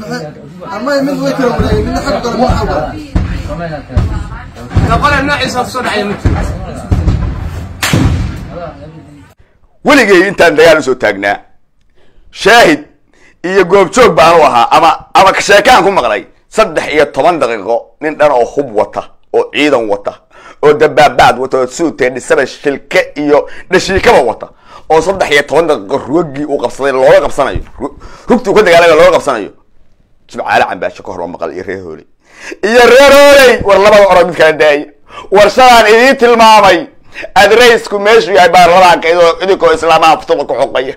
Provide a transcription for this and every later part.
baxay ama mid way kala wareegay midna xag galo midna xag galo noqole noociisa kusoo dhacaya ma jiro weligay intaan dagaal usoo taagnaa shaahid iyo goobjoog baan u ahaa ama ama sheekaan ku maqlay saddex iyo toban daqiiqo nin dhan oo hub wata oo ciidan wata oo dabaabaad wata oo suutee dhisaba shilke iyo dhashiikaba wata oo saddex iyo toban daqiiqo rugagii uu qabsaday looga qabsanayo ru- rugtii uu ka dagaalama looga qabsanayo jimcaale cambaasho ka hor loo maqal iyo reer hooley iyo reer hooley war labada orod mid kala daaya war shalaan idiin tilmaamay adreysku meeshu yahay baarlamaanka idoo idinkoo islaamaha futuba ku xoqaya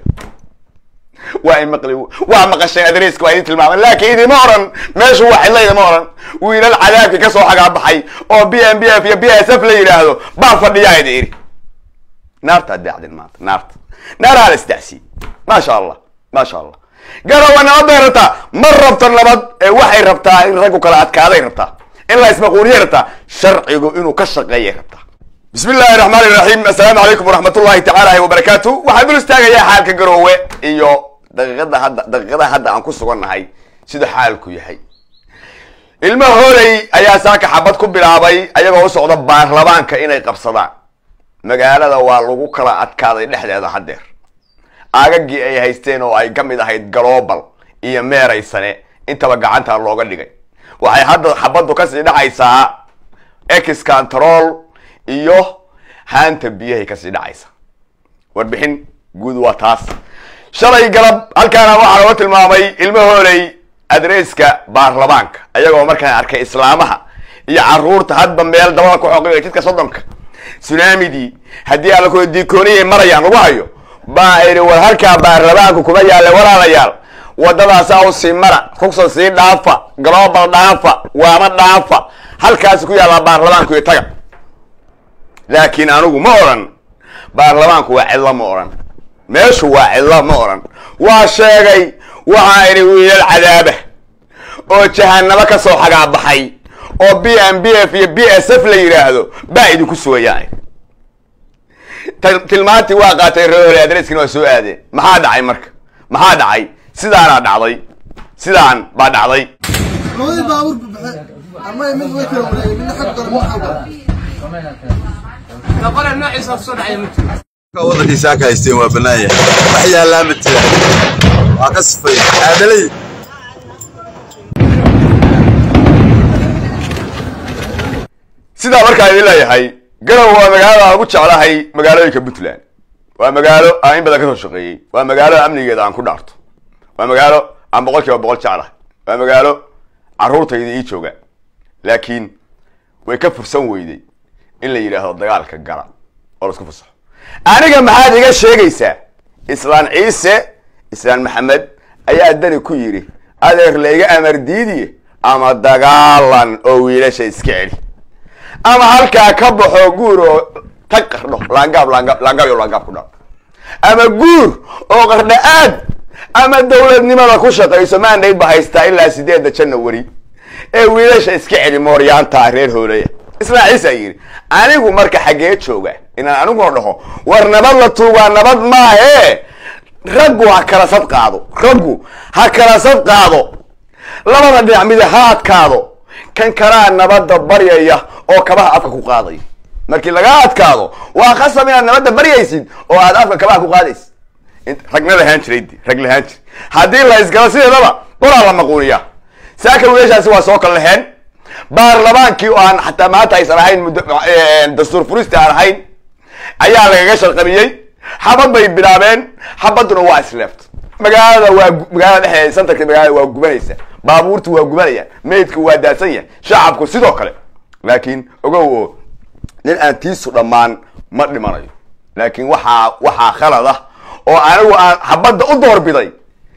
waa maqli waa maqasheen adreyska waa idin tilmaamay laakiin idima oran meeshu waa cidla idima oran wiilal cadaabkii kasoo xagaabaxay oo b m b f iyo b s f la yidhaahdo baa fadhiyaa idi iri naartaa daacdin maanta naarta naaraha la isdacsiye maasha allah maasha allah garowa nabad bay rabtaa ma rabto nabad ee waxay rabtaa in raggu kala adkaaday rabtaa in la ismaquuliyay rabtaa sharcigu inuu ka shaqeeyay rabtaa bismi illaahi raxmaan iraxiim assalaamu calaykum waraxmat ullahi tacaala wabarakaatu waxaan dul istaagayaa xaalka garoowe iyo daqiiqada hadda daqiiqadaha hadda aan ku sugannahay sida xaalku yahay ilmo hooley ayaa saaka xabad ku bilaabay ayagoo u socda baarlamaanka inay qabsadaan magaalada waa lagu kala adkaaday dhexdeeda haddeer aagagii ay haysteen oo ay ka mid ahayd global iyo meeraysane intaba gacanta looga dhigay waxay hadda xabaddu kasii dhacaysaa ex control iyo haanta biyahay kasii dhacaysa warbixin guud waa taas shalay galab halkaana waxaa looga tilmaamay ilmo hooley adreyska baarlamaanka ayagoo markaan arkay islaamaha iyo caruurta hadba meel dabada ku xoqiyo jidka soddonka tsunamidii haddii alla kula diikooniyay marayaan lagu hayo baa idhi war halkaa baarlamaanku kuma yaalla walaalayaal wadadaasaa u sii mara rugsan sii dhaafa global dhaafa waama dhaafa halkaasi ku yaallaa baarlamaanku iyo taga laakiin anigu ma odhan baarlamaanku waa cidlo ma odhan meeshu waa cidlo ma odhan waa sheegay waxaa idhi wiilal cadaaba oo jahanabo ka soo xagaabaxay oo b m b f iyo b s f la yidhaahdo baa idinku sugayaan tilmaantii waa qaatay reehole adreskina waa soo aadeen maxaa dhacay marka maxaa dhacay sidaanaa dhacday sidaan baa dhacday labadii baabuur baxay ama mid way kala wareegay midna xag galo midna xag galo noqole noociisa kusoo dhacaya ma jiro waddankiisa ka haysteen waa bannaan yahay wax yaallaa ma jira waa ka sifay aadalay sidaa markaa idin leeyahay garow waa magaalada aan ugu jeclahay magaalooyinka puntland waa magaalo aan in badan kasoo shaqeeyey waa magaalo amnigeeda aan ku dhaarto waa magaalo aan boqol kiiba boqol jeclahay waa magaalo caruurtayda ii jooga laakiin way ka fursan weyday in la yidhaahdo dagaalka gala oo laisku fasaxo aniga maxaad iga sheegaysaa islaan ciise islaan maxamed ayaa dani ku yidhi adeer layga amar diidiye ama dagaalan oo wiilasha iska celi ama halkaa ka baxo guur oo tag qardho laangaab laangaab laangaab iyo laangaab ku dhaaf ama guur oo qardha aad ama dowladnimada ku shaqayso mandate ba haystaa ilaa sideedda janawari ee wiilasha iska celi mooryaanta reer hoolaya isla ciisa yidhi anigu marka xaggee jooga inaan aniguna dhaho war nabad la tuugaa nabad maahe raggu ha kala sad qaado raggu ha kala sad qaado labada dhinac mid ha adkaado kan kalaa nabadda baryaya oo kabaha afka ku qaadaya markii laga adkaado waa khasab inaad nabadda baryaysid oo aad afka kabaha ku qaadaysid int- ragna lahaan jiray de, rag lahaan jiray haddii la isgalo sideedaba qoraa la maquuniyaa saaka wiilashaasi waa soo kala laheen baarlamaankii oo aan xataa maanta aysan ahayn muddo dastuur furista aan ahayn ayaa lagaga sharqabiyey xabad bay bilaabeen xabaduna waa isleeft magaalada waa gu- magaalada dhexdeeda santarka magaalada waa gubanaysa baabuurtu waa gubanayaan meydku waa daadsan yahay shacabku sidoo kale laakiin ogow oo nin aan tiisu dhammaan ma dhimanayo laakiin waxaa waxaa khalad ah oo anigu aan xabadda u doorbiday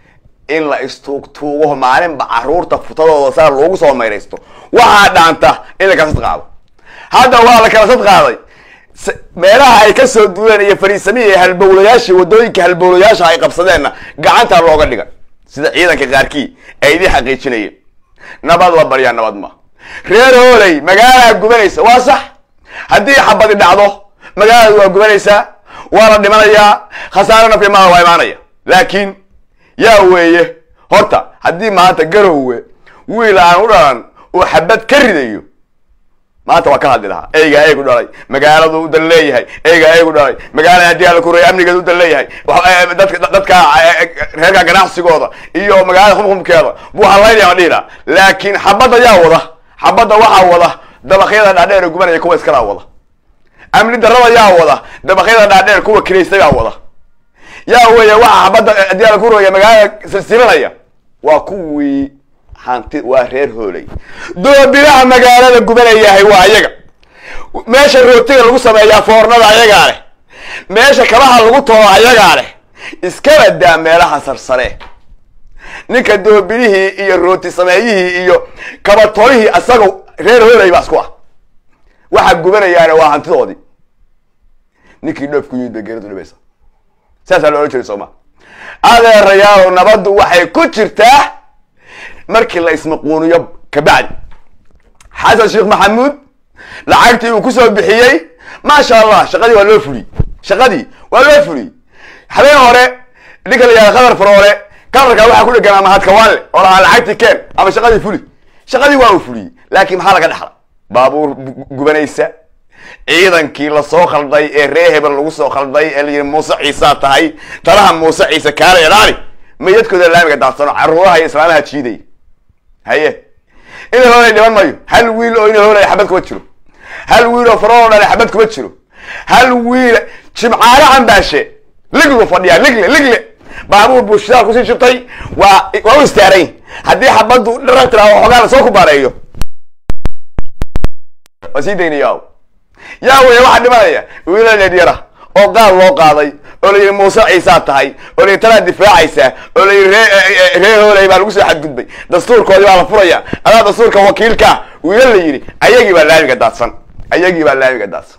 in la istuugtuugo maalinba caruurta futadooda saa loogu soo mayraysto waxaa dhaanta in la kala sad qaado hadda waa la kala sad qaaday s- meelaha ay kasoo duuleen iyo fariisamihii iyo halbowlayaashii wadooyinka halbowlayaasha ay qabsadeenna gacanta looga dhigay sida ciidanka qaarkii ay idin xaqiijinayeen nabad la baryaa nabad ma reer hooley magaalaa gubanaysa waa sax haddii xabadi dhacdo magaalada waa gubanaysaa waa la dhimanayaa khasaare naf iyo maal waa imaanaya laakiin yaa weeye horta haddii maanta garowe wiil aan u dhalan uu xabad ka ridayo maanta waa ka hadli lahaa eygaa eegu dhalay magaaladu u dan leeyahay eygaa eegu dhalay magaalada haddii ala kureeya amnigeeda u dan leeyahay wax- dadka dadka reerka ganacsigooda iyo magaalada xumxumkeeda buu halaynaya ma dhihi lahaa laakiin xabadda yaa wada xabadda waxaa wada dabaqyada dhaadheer ee gubanaya kuwa iskalaa wada amni darrada yaa wada dabaqyada dhaadheer kuwa kiraystayaa wada yaa weeye waxa xabadda haddii ala kureeya magaalada silsilanaya waa kuwii hanti waa reer hooley doobiraha magaalada gubanayahay waa ayaga meesha rootiga lagu sameeyaa foornada ayagaa leh meesha kabaha lagu tolo ayagaa leh iskaba daa meelaha sarsare ninka doobirihii iyo rooti sameeyihii iyo kabatolihii asaga reer hooley baa isku ah waxa gubanayaana waa hantidoodii ninkii dhoofku yimid bay geeridu dhibaysa saasaa loola jeeda sooma adeerayaalow nabaddu waxay ku jirtaa markii la ismaquuniyo kabacdi xasan sheekh maxamuud lacagtii uu kusoo bixiyey maasha allah shaqadii waa loo fuliyey shaqadii waa loo fuliyey habeen hore ninka la yihahda qadar faroole kalarka waxaa ku dhegan ama hadkawaanle oo lahaa lacagtii keen ama shaqadii fuli shaqadii waa uu fuliyey laakiin maxaa laga dhexla baabuur gu- gubanaysa ciidankii lasoo khalday ee ree hebel lagu soo khalday ee layidhi muuse ciisaa tahay talaha muuse ciise kaala ilaali mayadkooda laamiga daadsano caruuraha iyo islaamaha jiidaya haye ina hoolay dhiban mayo hal wiil oo ina hoolay xabad kuma jiro hal wiil oo faroo dhale xabad kuma jiro hal wiil jimcaale cambaashe liglu fadhiyaa ligle ligle baabuur buu shidaal kusii shubtay waa waa u istaarayn haddii xabaddu dharatira oo xogaa lasoo kubaareeyo waa sii daynaya yaa weeye waxaa dhimanaya wiilal yaryara oo qaal loo qaaday oo layidhi muuse ciisaa tahay oo layidhi talaa difaacaysaa oo layidhi ree ree hooley baa lagu soo xadgudbay dastuurkoodii baa la furaya adaa dastuurka wakiilkaa wiilal la yidhi ayagii baa laamiga daadsan ayagii baa laamiga daadsan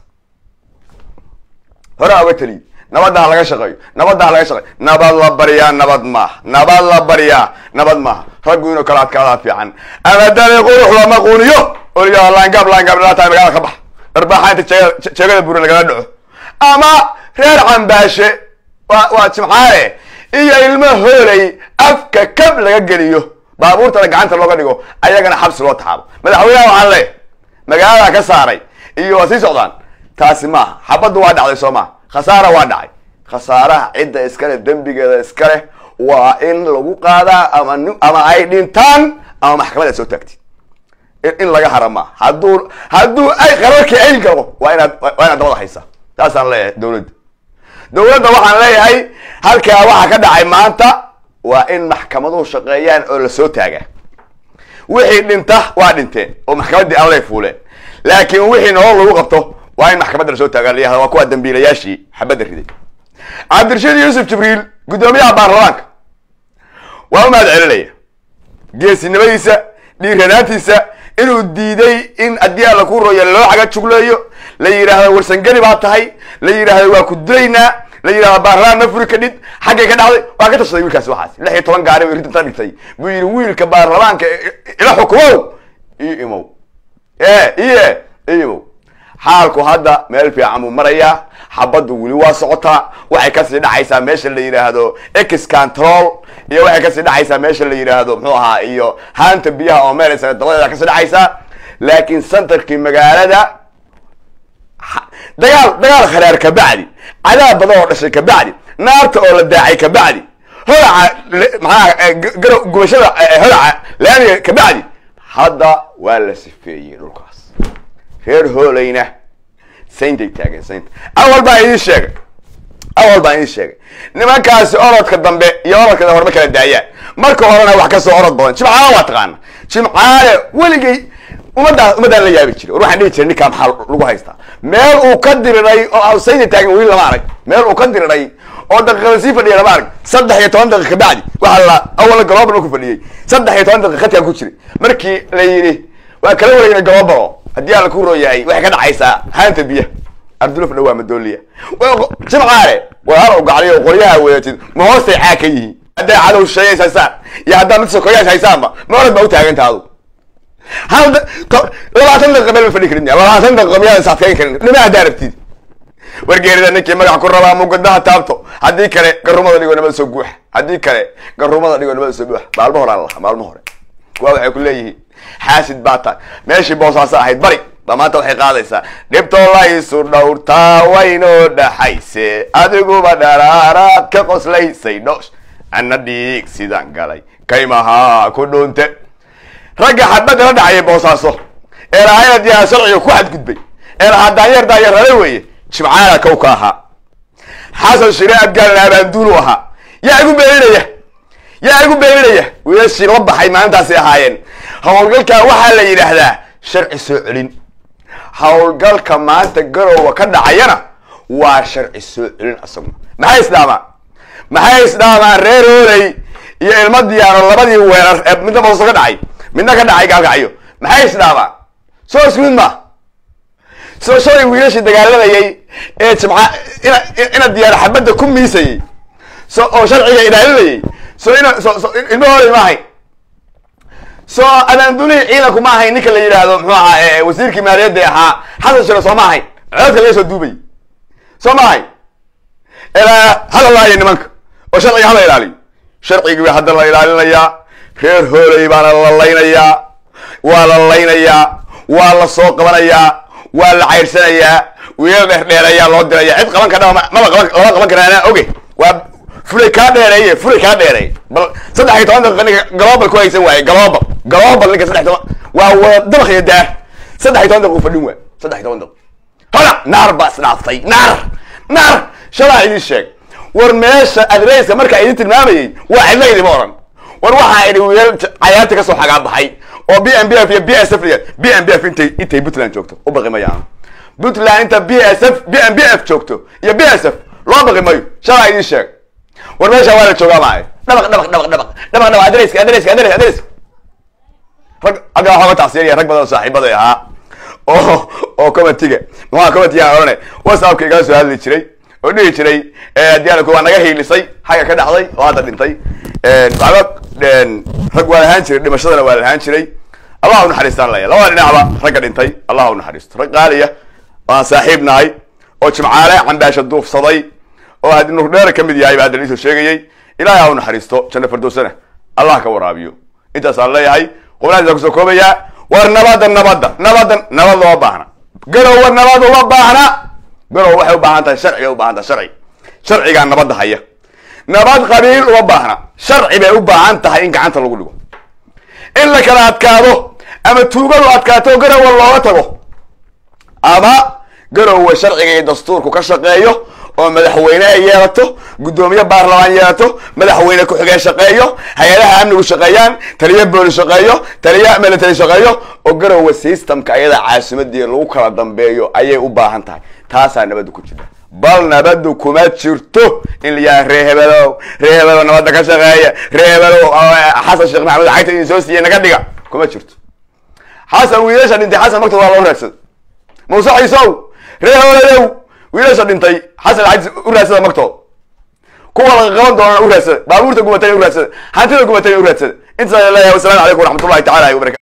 horaa uga teliy nabadda ha laga shaqeeyo nabadda ha laga shaqeeyo nabad la baryaa nabad maaha nabad la baryaa nabad maaha raggu inuu kala adkaadaa fiican ama dani qurux lama quuniyo oo layidhahdo laangaab laangaab dhalataa magaalada ka bax dharbaaxa inta jeega- jeegada buure lagala dhaco ama reer cambaashe waa waa jimcaale iyo ilmo hooley afka kab laga geliyo baabuurtana gacanta looga dhigo ayagana xabsi loo taxaabo madaxweynaha waxaan leeyahay magaalada ka saaray iyo waa sii socdaan taasi maaha xabaddu waa dhacday soo maha khasaara waa dhacay khasaaraha cidda iskale dembigeeda iskale waa in lagu qaadaa ama nin- ama ay dhintaan ama maxkamada soo taagtid in in laga hara maaha hadduu hadduu ay qararkii ay galo waa inaad waa inaad dabada haysaa taasaan leeyahay dowladda dowladda waxaan leeyahay halkaa waxaa ka dhacay maanta waa in maxkamaduhu shaqeeyaan oo lasoo taagaa wixii dhinta waa dhinteen oo maxkamaddii allay fuuleen laakiin wixii nolol lagu qabto waa in maxkamadda lasoo taagaa layahda waa kuwa dambiilayaashii xabadda riday cabdirashiid yuusuf jibriil guddoomiyaha baarlamaanka waa u mahad celinaya geesinimadiisa dhiiranaantiisa inuu diiday in haddii alla ku roya loo xaga jugleeyo la yidhaahdo warsangeli baa tahay la yidhaahdo waa ku dilaynaa la yidhahdo baarlamaan ma furi kadhid xaggay ka dhacday waa ka tashaday wiilkaasi waxaas lix iyo toban gaari rinta dhigtay buu yidhi wiilka baarlamaanka ila xukumow io imow e iye imow xaalku hadda meel fiican buu marayaa xabaddu weli waa socotaa waxay kasii dhacaysaa meesha la yidhaahdo ex control iyo waxay kasii dhacaysaa meesha la yidhaahdo muxuu ahaa iyo haanta biyaha oo meelaysa dabadeeda kasii dhacaysaa laakiin centerkii magaalada ha- dagaal dagaal kharaar ka bacdi cadaab badan oo dhashay ka bacdi naarta oo la daacay ka bacdi holaca le- maxaa eh, g- garo gubashada eh, holaca laamiga ka bacdi hadda waa la sifeeyey dhulkaas reer hooleyna sayntay taageen saynta awal baan idiin sheegay awal baan idiin sheegay nimankaasi orodka dambe iyo orodka dambe horma kala daayaan marka horena wax kasoo orod badan jimcaale waa taqaana jimcaale weligay ummaddaa ummaddaan la yaabi jiray war waxaan dhihi jiray ninkaa maxaa lagu haystaa meel uu ka diriray oo sayntay taagan weli lama arag meel uu ka diriray oo daqiiqada sii fadhiya lama arag saddex iyo toban daqiiqa bacdi waxaa la awala galobalo ku fadhiyey saddex iyo toban daqiiqa khadkaan ku jiray markii la yidhi waa kala wareegna galobalo haddii alla ku rooyahay waxay ka dhacaysaa haanta biyaha ardulufna waa madooliya jimcaale walaal u gacliyo qoryaha wadatid ma hoostay caag ka yihiin hadday cadow sheegays haysaan iyo haddaa mid sokoyaas haysaanba ma orad baa u taaganta adu hal da- to- labaatan daqiiqa meel ma fadhi karin labaatan daqiiqa miyaadan saadkayn karin dhima haddaa rabtid wargeerida ninkii magac ku rabaa mugadaha taabto haddii kale garumada dhigoo nabada soo guuxa haddii kale garumada dhigo nabada soo buux maalmo hore aan lahaa maalmo hore kuwa waxay ku leeyihiin xaasid baa tahay meeshii boosaaso ahayd bari ba maanta waxay qaadaysaa dhibtoo la isu dhowrtaa waynoo dhaxayse adiguba dharaaraad ka qoslaysay dhoosh ana dhiig sidaan galay kaymahaa ku dhuunte ragga xabadda la dhacayay boosaaso ee lahayna diyaar sharciga ku xadgudbay ee lahaa daanyeer daanyeer rale weeye jimcaala kow ka ahaa xasan shire abgaalna abaanduulu ahaa yaa igu beeninaya yaa igu beeninaya wiilashii la baxay maalintaasay ahaayeen howlgalka waxaa la yidhaahdaa sharci soo celin howlgalka maanta garowa ka dhacayana waa sharci soo celin asaguna maxay isdhaamaan maxay isdhaamaan reer hooley iyo ilmo diyaaro labadii weerar ee midna booso ka dhacay midna ka dhacay gaalkacyo maxay isdhaamaan soo isku mid ma soo shalay wiilashii dagaalamayay ee jimca ina ina diyaar xabadda ku miisayay so oo sharciga ilaalinayay so ina so so ilmo hooley ma ahayn so abaandulihii ciidanku ma ahayn ninka la yidhaahdo muxuu ahaa wasiirkii maaliyadda ahaa xasan shire soo ma ahayn codadka laga soo duubay soo ma ahayn ilaa hala laayo nimanka oo sharciga hala ilaaliyo sharcigii baa hadda la ilaalinayaa reer hooley baana la laynayaa waa la laynayaa waa la soo qabanayaa waa la cayrsanayaa wiilal dheerdheer ayaa loo diraya cid qaban kadha maba qaban lama qaban karaa anaa oge waa fulay kaa dheereeye fulay kaa dheereey bal saddex iyo toban daqiiqa ninka global ku haysan waaye global global ninka saddex toban waa wada dabaq iyo daar saddex iyo toban daqiiq fadhin waay saddex iyo toban daqiiq hola naar baa isdhaaftay naar naar shalaa idin sheeg war meesha adreyska markaa idin tilmaamayay waa cidla idima oran war waxaa idhi wiilal cayaarta kasoo xagaa baxay oo b m b f iyo b s f b m b f intay intay puntland joogto u baqi mayaan puntland inta b s f b m b f joogto iyo b s f loo baqi mayo shalaa idin sheeg war meesha waa la joogaa maayo dhabaq dhabaq dhabaq dhabaq dhabaq dhabaq adreyska adreyska adreys adreys rag hadda waxaa uga tacsiyanaya rag badan oo saaxiibaday ahaa oo oo comitiga maxaa comitiga odhane whatsappka igala soo hadli jiray oo dhihi jiray diyaarku waa naga hiilisay xagga ka dhacday oo hadda dhintay waxba rag waa lahaan jiray dhimashadana waa lahaan jiray allah u naxariistaan laya labada dhinacba ragga dhintay allah u naxariisto rag qaaliya oo aan saaxiib nahay oo jimcaale cambaasha duufsaday oo had nurdheer ka mid yahay baa hadda liisoo sheegayay ilaahay ha u naxariisto janno fardowsana allah ka waraabiyo intaasaan leeyahay qubnaadiisa kusoo koobayaa war nabadda nabadda nabadda nabad loo baahna garowa nabad uma baahna garow waxay u baahan tahay sharciga u baahan tahay sharci sharcigaa nabadda haya nabad qabiil uma baahna sharci bay u baahan tahay in gacanta lagu dhigo in la kala adkaado ama tuugadu adkaato garowa looga tago ama garowa sharciga iyo dastuurku ka shaqeeyo oo madaxweyne ay yeelato guddoomiye baarlamaan yeelato madaxweyne ku-xigeen shaqeeyo hay-adaha amnigu shaqeeyaan taliya booli shaqeeyo taliya military shaqeeyo oo garowa systemka ayada caasimadii lagu kala dambeeyo ayay u baahan tahay taasaa nabadda ku jirta bal nabaddu kuma jirto in la yaha ree hebelow ree hebelow nabadda ka shaqeeya ree hebelow xasan sheekh maxamed cagta idin soo siiyey naga dhiga kuma jirto xasan wiilasha dhintay xasan magta waa loo raadsada muuse ciisow ree hebeledow wiilasha dhintay xasan cagti u raadsada magtooda kuwa laga qaban doonana u raadsada baabuurta gubatay u raadsada hantida gubatay u raadsada intaas leeyahay wasalaamu calaykum waraxmatullahi tacala wabarakatu